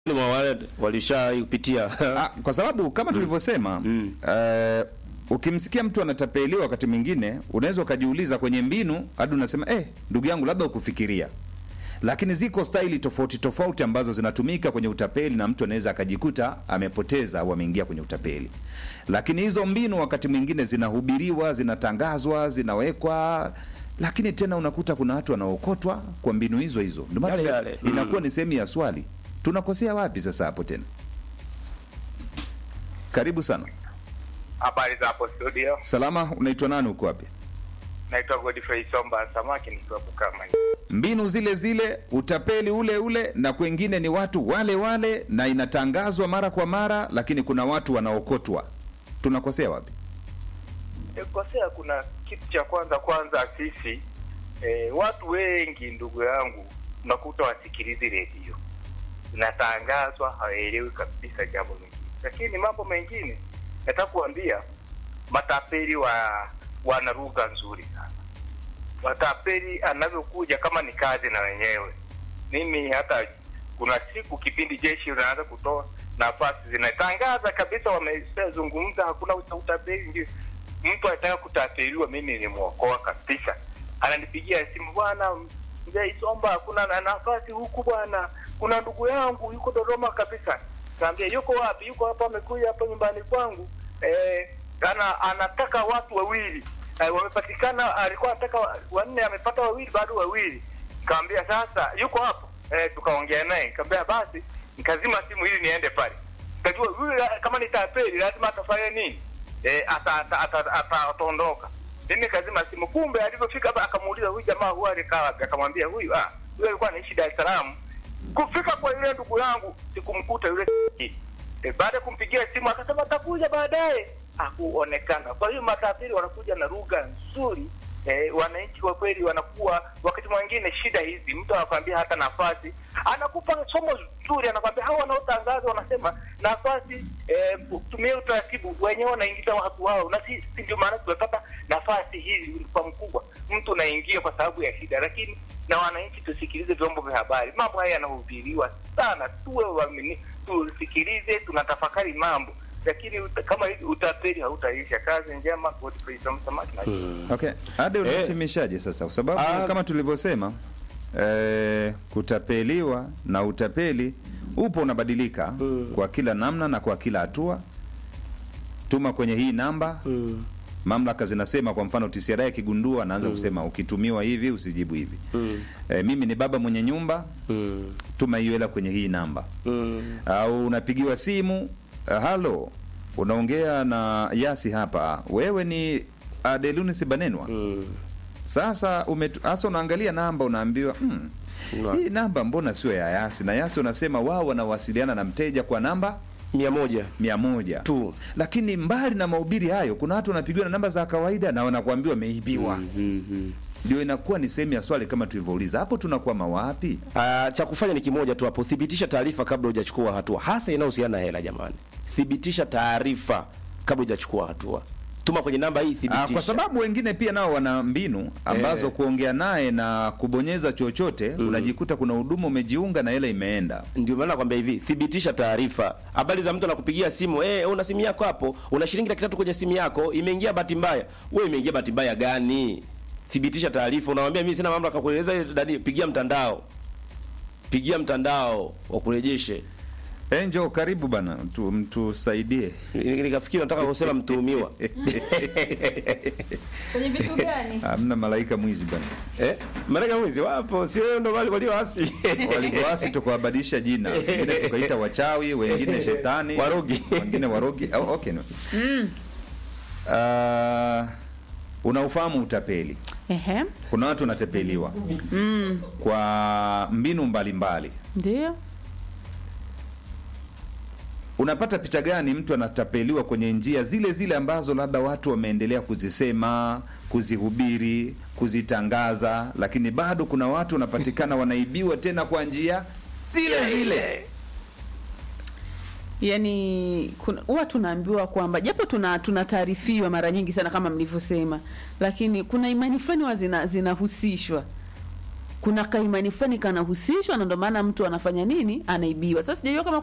mwa wale walishaipitia Ah, kwa sababu kama tulivyosema eh, ukimsikia mtu anatapeliwa wakati mwingine unaweza ukajiuliza kwenye mbinu hadi unasema eh, ndugu yangu labda ukufikiria lakini ziko staili tofauti tofauti ambazo zinatumika kwenye utapeli na mtu anaweza akajikuta amepoteza au ameingia kwenye utapeli lakini hizo mbinu wakati mwingine zinahubiriwa zinatangazwa zinawekwa lakini tena unakuta kuna watu wanaokotwa kwa mbinu hizo hizo ndio maana Yale yale. inakuwa ni sehemu ya swali tunakosea wapi sasa hapo tena karibu sana Habari za hapo studio, salama unaitwa nani uko wapi naitwa Godfrey Somba Samaki nikiwa Bukama. mbinu zile zile utapeli ule ule na kwengine ni watu wale wale na inatangazwa mara kwa mara lakini kuna watu wanaokotwa tunakosea wapi Kosea, kuna kitu cha kwanza kwanza, sisi e, watu wengi ndugu yangu, unakuta wasikilizi redio, zinatangazwa hawaelewi kabisa jambo lingine, lakini mambo mengine nataka kuambia, matapeli wa wana lugha nzuri sana. Matapeli anavyokuja kama ni kazi na wenyewe, mimi hata kuna siku kipindi jeshi unaanza kutoa nafasi zinatangaza kabisa, wameshazungumza hakuna uta- utapeli. Ndio mtu anataka kutapeliwa, mimi nimwokoa kabisa, ananipigia simu, bwana mzee Isomba, kuna na nafasi huku bwana, kuna ndugu yangu yuko Dodoma kabisa. Kaambia yuko wapi? Yuko hapa, amekuja hapa nyumbani kwangu eh, ana, anataka watu wawili eh, wamepatikana. Alikuwa anataka wa- wanne, amepata wawili, bado wawili. Kaambia sasa yuko hapo eh, tukaongea naye, kaambia basi, nikazima simu ili niende pale. Kajua huyu la- kama ni tapeli lazima atafanya nini? Eh, ata- ata- ata- ata- ataondoka. Mimi kazima simu, kumbe alivyofika hapa akamuuliza huyu jamaa huyu alikaa wapi? Akamwambia huyu ah, huyu alikuwa anaishi Dar es Salaam. Kufika kwa yule ndugu yangu sikumkuta yule e, baada ya kumpigia simu akasema atakuja baadaye, hakuonekana. Kwa hiyo matapeli wanakuja na lugha nzuri eh, wananchi kwa kweli wanakuwa wakati mwingine shida hizi, mtu anakwambia hata nafasi, anakupa somo zuri, anakwambia hawa wanaotangaza wanasema nafasi eh, tumie utaratibu, wenyewe wanaingiza watu wao, na sisi ndio maana tumepata nafasi hizi kwa mkubwa. Mtu unaingia kwa sababu ya shida, lakini na wananchi tusikilize vyombo vya habari. Mambo haya yanahubiriwa sana, tuwe waaminifu, tusikilize, tunatafakari mambo, lakini uta, kama hivi utapeli hautaisha. Kazi njema, Godfrey Samaki na okay ade unahitimishaje sasa kwa sababu Ah. kama tulivyosema eh, kutapeliwa na utapeli upo unabadilika kwa kila namna na kwa kila hatua tuma kwenye hii namba Mm. mamlaka zinasema kwa mfano TCRA ikigundua anaanza kusema ukitumiwa hivi usijibu hivi Mm. eh, mimi ni baba mwenye nyumba Mm. tuma hiyo hela kwenye hii namba Mm. au unapigiwa simu uh, halo unaongea na yasi hapa wewe ni adelunis banenwa Mm. sasa umetu- hasa unaangalia namba unaambiwa mm, Na- hii namba mbona sio ya yasi na yasi unasema wao wanawasiliana na mteja kwa namba mia moja mia moja tu lakini mbali na mahubiri hayo kuna watu wanapigiwa na namba za kawaida na wanakuambiwa wameibiwa mm-hmm. ndio inakuwa ni sehemu ya swali kama tulivyouliza hapo tunakwama wapi Uh, cha kufanya ni kimoja tu hapo, thibitisha taarifa kabla hujachukua hatua, hasa inayohusiana na hela. Jamani, thibitisha taarifa kabla hujachukua hatua. Tuma kwenye namba hii, Ah, thibitisha. kwa sababu wengine pia nao wana mbinu ambazo Eh. kuongea naye na kubonyeza chochote unajikuta kuna huduma umejiunga na hela imeenda ndio maana nakwambia hivi, thibitisha taarifa. Habari za mtu anakupigia simu, eh, una simu yako hapo, una shilingi laki tatu kwenye simu yako, imeingia bahati mbaya. Wewe imeingia bahati mbaya gani? Thibitisha taarifa. Unamwambia mimi sina mamlaka kueleza, dadi, pigia mtandao, pigia mtandao wakurejeshe. enjo karibu bana mtu mtusaidie Ni- Nikafikiri nataka kusema mtuhumiwa kwenye vitu gani? hamna malaika mwizi bana eh, malaika mwizi wapo, sio wewe ndo wale walioasi walivyoasi tukawabadilisha jina wengine tukaita wachawi wengine shetani Warogi. wengine warogi oh, okay, no. Ah, unaufahamu utapeli Ehe, kuna watu wanatapeliwa mm, kwa mbinu mbalimbali ndio unapata picha gani mtu anatapeliwa kwenye njia zile zile ambazo labda watu wameendelea kuzisema kuzihubiri kuzitangaza lakini bado kuna watu wanapatikana wanaibiwa tena kwa njia zile zile yani kuna- huwa tunaambiwa kwamba japo tuna tunataarifiwa mara nyingi sana kama mlivyosema, lakini kuna imani fulani huwa zina- zinahusishwa kuna kaimani fulani kanahusishwa na ndio maana mtu anafanya nini anaibiwa sasa sijajua kama